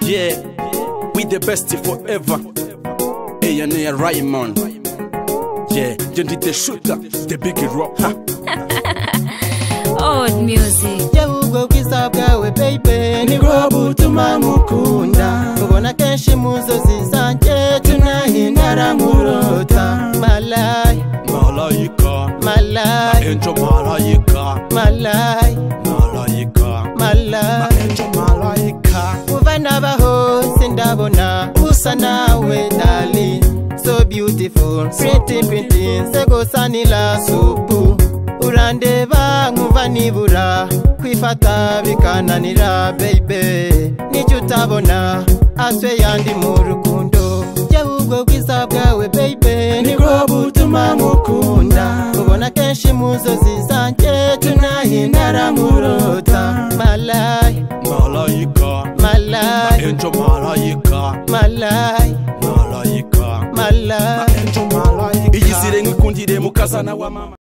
Yeah, we the best forever. Eya neya Raymond. Yeah, yo ndi the shooter, the big rocker. old music yewe ubwo bwiza bwawe baby nibwo butuma mukunda mubona kenshi mu nzozi zanjye tunahindara murota malayi Malaika, malayi angel malaika, malayi malaika, malayi angel malaika. kuva n'abaho sindabona usa nawe dali so beautiful pretty pretty se gusa ni la supu urandeba nkuva nibura kwifata bikananira baby nicyo utabona aswe yandi mu rukundo yewe ubwo bwiza bwawe baby nibwo butuma nkukunda ubona kenshi mu nzozi zanjye tunahindara nkurota malayi Malaika, malayi angel malaika, malayi malaika, malayi angel malaika. Iyizire ngikundire mukazana wa mama.